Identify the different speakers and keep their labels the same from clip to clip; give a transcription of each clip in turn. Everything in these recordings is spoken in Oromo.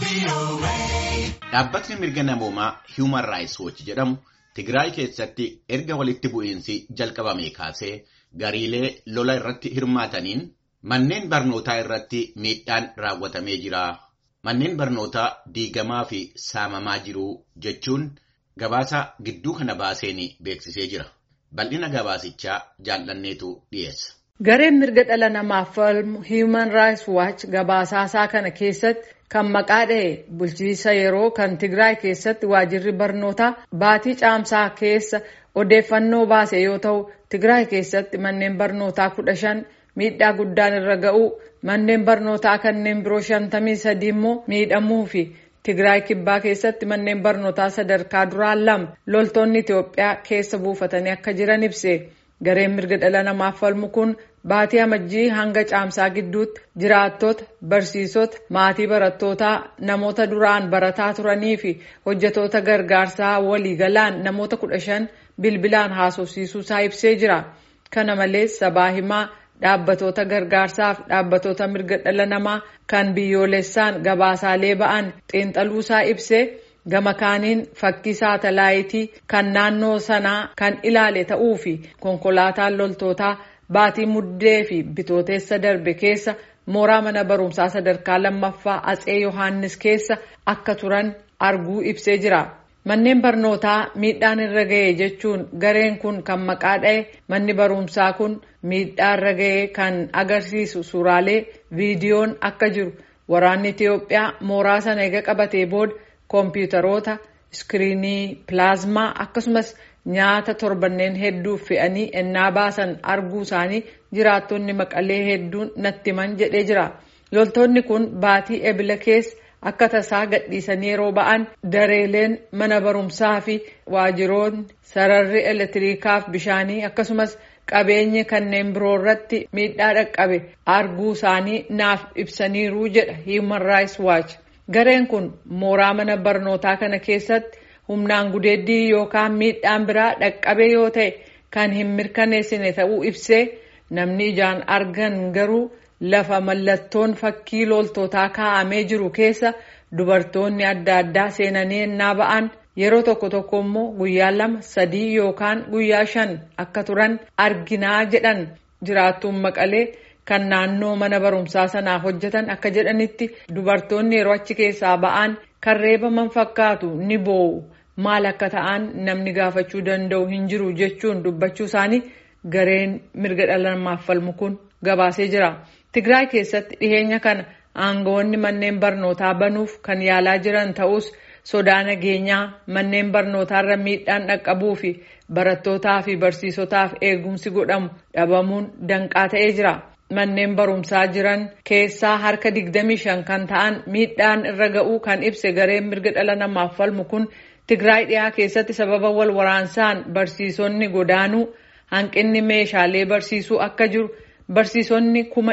Speaker 1: Dhaabbatni mirga namoomaa Human Rights Watch jedhamu Tigraay keessatti erga walitti bu'iinsi jalqabame kaasee gariilee lola irratti hirmaataniin manneen barnootaa irratti miidhaan raawwatamee jira. Manneen barnootaa diigamaa fi saamamaa jiru jechuun gabaasa gidduu kana baaseen beeksisee jira. Bal'ina gabaasichaa jaallanneetu dhiyeessa.
Speaker 2: Gareen mirga dhala namaaf falmu Human Rights Watch gabaasaasaa kana keessatti kan maqaa dha'e bulchiinsa yeroo kan Tigraay keessatti waajirri barnootaa baatii caamsaa keessa odeeffannoo baase yoo ta'u Tigraay keessatti manneen barnootaa kudha shan miidhaa guddaan irra ga'uu manneen barnootaa kanneen biroo shantamii sadii immoo miidhamuu fi Tigraay kibbaa keessatti manneen barnootaa sadarkaa duraa lama loltoonni Itoophiyaa keessa buufatanii akka jiran ibse. Gareen mirga dhala namaaf falmu kun baatii amajjii hanga caamsaa gidduutti jiraattota, barsiisota, maatii barattootaa, namoota duraan barataa turanii fi hojjetoota gargaarsaa waliigalaan namoota kudha shan bilbilaan haasofsiisuu isaa ibsee jira. Kana malees sabaa himaa dhaabbatoota gargaarsaaf dhaabbatoota mirga dhala namaa kan biyyoolessaan gabaasaalee ba'an xiinxaluu isaa ibsee gama kaaniin fakkii saatalaayitii kan naannoo sanaa kan ilaale ta'uu fi konkolaataan loltootaa baatii muddee fi bitooteessa darbe keessa mooraa mana barumsaa sadarkaa lammaffaa atsee yohaannis keessa akka turan arguu ibsee jira. Manneen barnootaa miidhaan irra ga'e jechuun gareen kun kan maqaa dha'e manni barumsaa kun miidhaa irra ga'e kan agarsiisu suuraalee viidiyoon akka jiru waraanni Itiyoophiyaa mooraa sana eega qabatee booda koompiyuutaroota iskiriinii pilaazmaa akkasumas nyaata torbanneen hedduuf fe'anii ennaa baasan arguu isaanii jiraattonni maqalee hedduun natti himan jedhee jira. Loltoonni kun baatii ebila keessa akka tasaa gadhiisanii yeroo ba'an dareeleen mana barumsaa fi waajiroonni sararri elektiriikaaf bishaanii akkasumas qabeenyi kanneen biroo irratti miidhaa dhaqqabe arguu isaanii naaf ibsaniiru jedha Human Rights Watch. Gareen kun mooraa mana barnootaa kana keessatti humnaan gudeeddii yookaan miidhaan biraa dhaqqabe yoo ta'e kan hin mirkaneessine ta'uu ibsee namni ijaan argan garuu lafa mallattoon fakkii loltootaa kaa'amee jiru keessa dubartoonni adda addaa seenanii ennaa ba'an yeroo tokko tokko immoo guyyaa lama sadii yookaan guyyaa shan akka turan arginaa jedhan jiraattuun maqalee. kan naannoo mana barumsaa sanaaf hojjetan akka jedhanitti dubartoonni yeroo achi keessaa ba'an kan reebaman fakkaatu ni boo'u maal akka ta'an namni gaafachuu danda'u hin jiru jechuun dubbachuu isaanii gareen mirga dhala namaaf falmu kun gabaasee jira. Tigraay keessatti dhiheenya kana aangawoonni manneen barnootaa banuuf kan yaalaa jiran ta'us sodaa nageenyaa manneen barnootaarra miidhaan dhaqqabuu fi barattootaa fi barsiisotaaf eegumsi godhamu dhabamuun danqaa ta'ee jira. Manneen barumsaa jiran keessaa harka 25 kan ta'an miidhaan irra ga'uu kan ibse gareen mirga dhala namaaf falmu kun Tigraay dhiyaa keessatti sababa wal waraansaan barsiisonni godaanuu hanqinni meeshaalee barsiisuu akka jiru barsiisonni kuma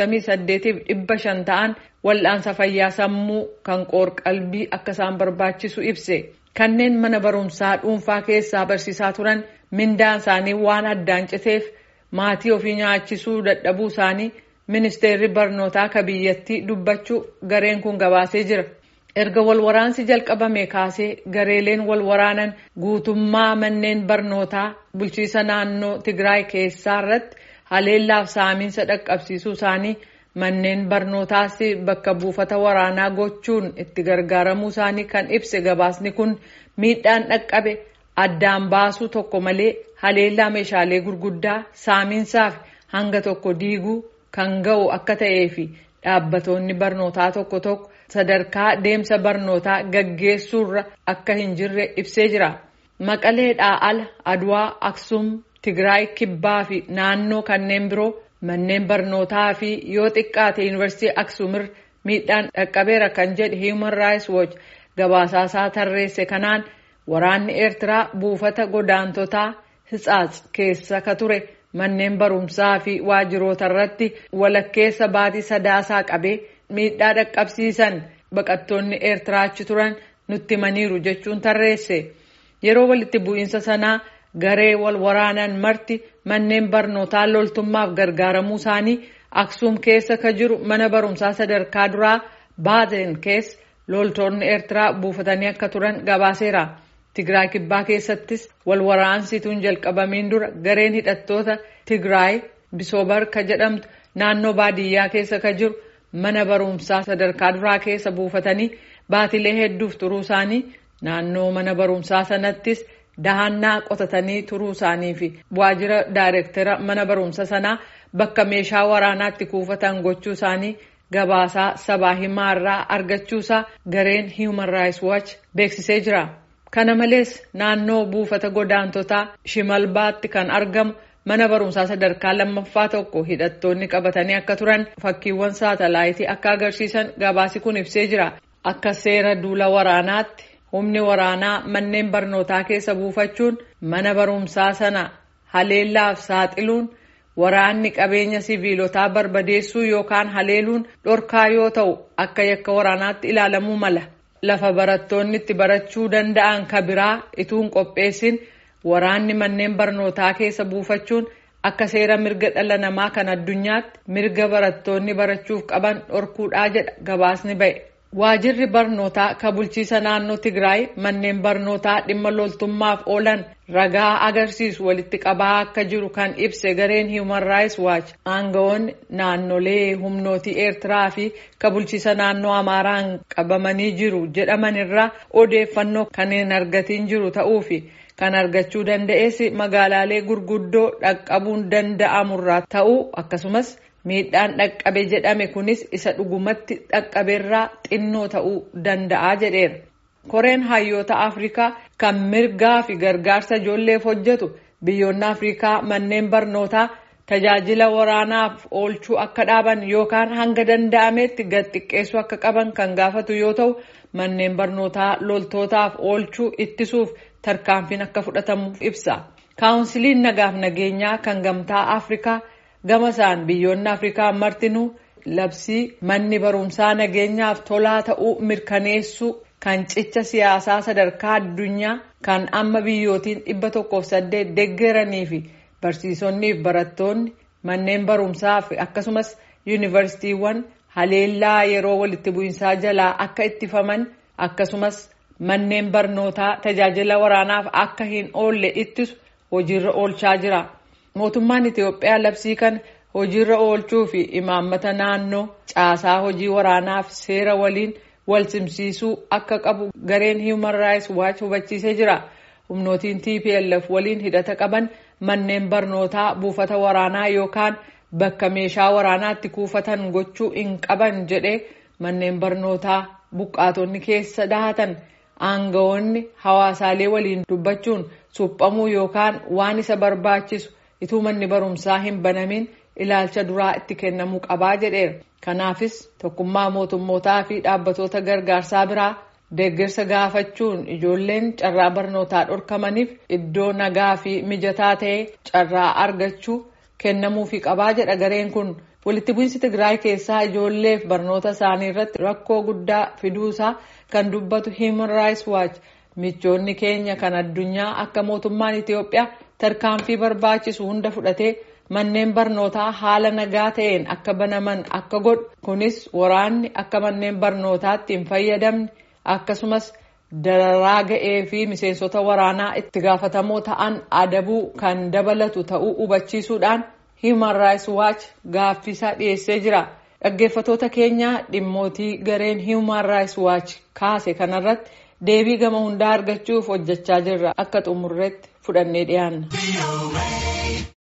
Speaker 2: 48 dhibba shan ta'an wal'aansa fayyaa sammuu kan qoor-qalbii akka isaan barbaachisu ibse. Kanneen mana barumsaa dhuunfaa keessaa barsiisaa turan mindaan isaanii waan addaan citeef. maatii ofii nyaachisuu dadhabuu isaanii ministeerri barnootaa ka biyyattii dubbachuu gareen kun gabaasee jira. Erga walwaraansi jalqabame kaasee gareeleen walwaraanan guutummaa manneen barnootaa bulchiisa naannoo Tigraay keessaa irratti haleellaaf saamiinsa dhaqqabsiisuu isaanii manneen barnootaas bakka buufata waraanaa gochuun itti gargaaramuu isaanii kan ibse gabaasni kun miidhaan dhaqqabe addaan baasuu tokko malee haleellaa meeshaalee gurguddaa saamiinsaaf hanga tokko diiguu kan ga'u akka ta'ee fi dhaabbatoonni barnootaa tokko tokko sadarkaa deemsa barnootaa gaggeessuurra akka hin jirre ibsee jira. Maqaleedhaa ala Adwaa, Aksum, Tigraay, Kibbaa fi naannoo kanneen biroo manneen barnootaa fi yoo xiqqaate yuunivarsiitii Aksumirra miidhaan dhaqqabeera kan jedhe Human Rights Watch gabaasaasaa tarreesse kanaan waraanni Eertiraa buufata godaantotaa Hitsaats keessa ka ture manneen barumsaa fi waajiroota irratti walakkeessa baatii sadaasaa qabee miidhaa dhaqqabsiisan baqattoonni Eertiraa achi turan nutti himaniiru jechuun tarreesse. Yeroo walitti bu'iinsa sanaa garee wal waraanan marti manneen barnootaa loltummaaf gargaaramuu isaanii Aksuum keessa ka jiru mana barumsaa sadarkaa duraa Baazen keessa loltoonni Eertiraa buufatanii akka turan gabaaseera. Tigraay kibbaa keessattis wal waraansituun jalqabamiin dura gareen hidhattoota Tigraay Bisoobar ka jedhamtu naannoo baadiyyaa keessa ka jiru mana barumsaa sadarkaa duraa keessa buufatanii baatilee hedduuf turuu isaanii naannoo mana barumsaa sanattis dahannaa qotatanii turuu isaanii fi waajjira daayireektara mana barumsa sanaa bakka meeshaa waraanaatti kuufatan gochuu isaanii gabaasaa sabaa himaa irraa argachuusaa gareen Human Rights Watch beeksisee jira. Kana malees naannoo buufata godaantotaa Shimalbaatti kan argamu mana barumsaa sadarkaa lammaffaa tokko hidhattoonni qabatanii akka turan fakkiiwwan saatalaayitii akka agarsiisan gabaasi kun ibsee jira. Akka seera duula waraanaatti humni waraanaa manneen barnootaa keessa buufachuun mana barumsaa sana haleellaaf saaxiluun waraanni qabeenya siviilotaa barbadeessuu yookaan haleeluun dhorkaa yoo ta'u akka yakka waraanaatti ilaalamuu mala. Lafa barattoonni itti barachuu danda'an ka biraa ituun qopheessin waraanni manneen barnootaa keessa buufachuun akka seera mirga dhala namaa kan addunyaatti mirga barattoonni barachuuf qaban dhorkuudhaa jedha gabaasni ba'e. Waajirri barnootaa ka bulchiisa naannoo Tigraay manneen barnootaa dhimma loltummaaf oolan ragaa agarsiisu walitti qabaa akka jiru kan ibse gareen Human Rights Watch aangawoonni naannolee humnootii Eertiraa fi ka bulchiisa naannoo Amaaraan qabamanii jiru jedhaman irraa odeeffannoo kan hin argatiin jiru ta'uu fi kan argachuu danda'es magaalaalee gurguddoo dhaqqabuun danda'amurraa ta'uu akkasumas. miidhaan dhaqqabe jedhame kunis isa dhugumatti dhaqqabeerraa xinnoo ta'uu danda'a jedheera. koreen hayyoota afrikaa kan mirgaa fi gargaarsa ijoolleef hojjetu biyyoonni afrikaa manneen barnootaa tajaajila waraanaaf oolchuu akka dhaaban yookaan hanga danda'ametti gad xiqqeessuu akka qaban kan gaafatu yoo ta'u manneen barnootaa loltootaaf oolchuu ittisuuf tarkaanfiin akka fudhatamuuf ibsa. kaawunsiliin nagaaf nageenyaa kan gamtaa afrikaa. gama isaan biyyoonni afrikaa martinuu labsii manni barumsaa nageenyaaf tolaa ta'uu mirkaneessuu kan cicha siyaasaa sadarkaa addunyaa kan amma biyyootiin dhibba tokkoof saddeet deeggaranii fi barsiisonnii fi barattoonni manneen barumsaa fi akkasumas yuunivarsiitiiwwan haleellaa yeroo walitti bu'iinsaa jalaa akka ittifaman akkasumas manneen barnootaa tajaajila waraanaaf akka hin oolle ittisu hojiirra oolchaa jira. mootummaan Itiyoophiyaa labsii kana hojiirra oolchuu fi imaammata naannoo caasaa hojii waraanaaf seera waliin wal simsiisuu akka qabu gareen Human Rights Watch hubachiisee jira. Humnootiin TPLF waliin hidhata qaban manneen barnootaa buufata waraanaa yookaan bakka meeshaa waraanaatti kuufatan gochuu hin qaban jedhee manneen barnootaa buqqaatonni keessa dahatan aangawoonni hawaasaalee waliin dubbachuun suphamuu yookaan waan isa barbaachisu. ituu manni barumsaa hin banamin ilaalcha duraa itti kennamuu qabaa jedheera. Kanaafis tokkummaa mootummootaa fi dhaabbatoota gargaarsaa biraa deeggarsa gaafachuun ijoolleen carraa barnootaa dhorkamaniif iddoo nagaa fi mijataa ta'e carraa argachuu kennamuufi qabaa jedha gareen kun. Walitti bu'iinsi Tigraay keessaa ijoolleef barnoota isaanii irratti rakkoo guddaa fiduusaa kan dubbatu Human Rights Watch michoonni keenya kan addunyaa akka mootummaan Itiyoophiyaa tarkaanfii barbaachisu hunda fudhatee manneen barnootaa haala nagaa ta'een akka banaman akka godhu kunis waraanni akka manneen barnootaatti hin fayyadamne akkasumas dararaa ga'ee fi miseensota waraanaa itti gaafatamoo ta'an adabuu kan dabalatu ta'uu hubachiisuudhaan Human Rights Watch gaaffisaa dhiyeessee jira. Dhaggeeffatoota keenya dhimmootii gareen Human Rights Watch kaase kanarratti deebii gama hundaa argachuuf hojjechaa jirra akka xumurreetti fudhannee dhiyaanna.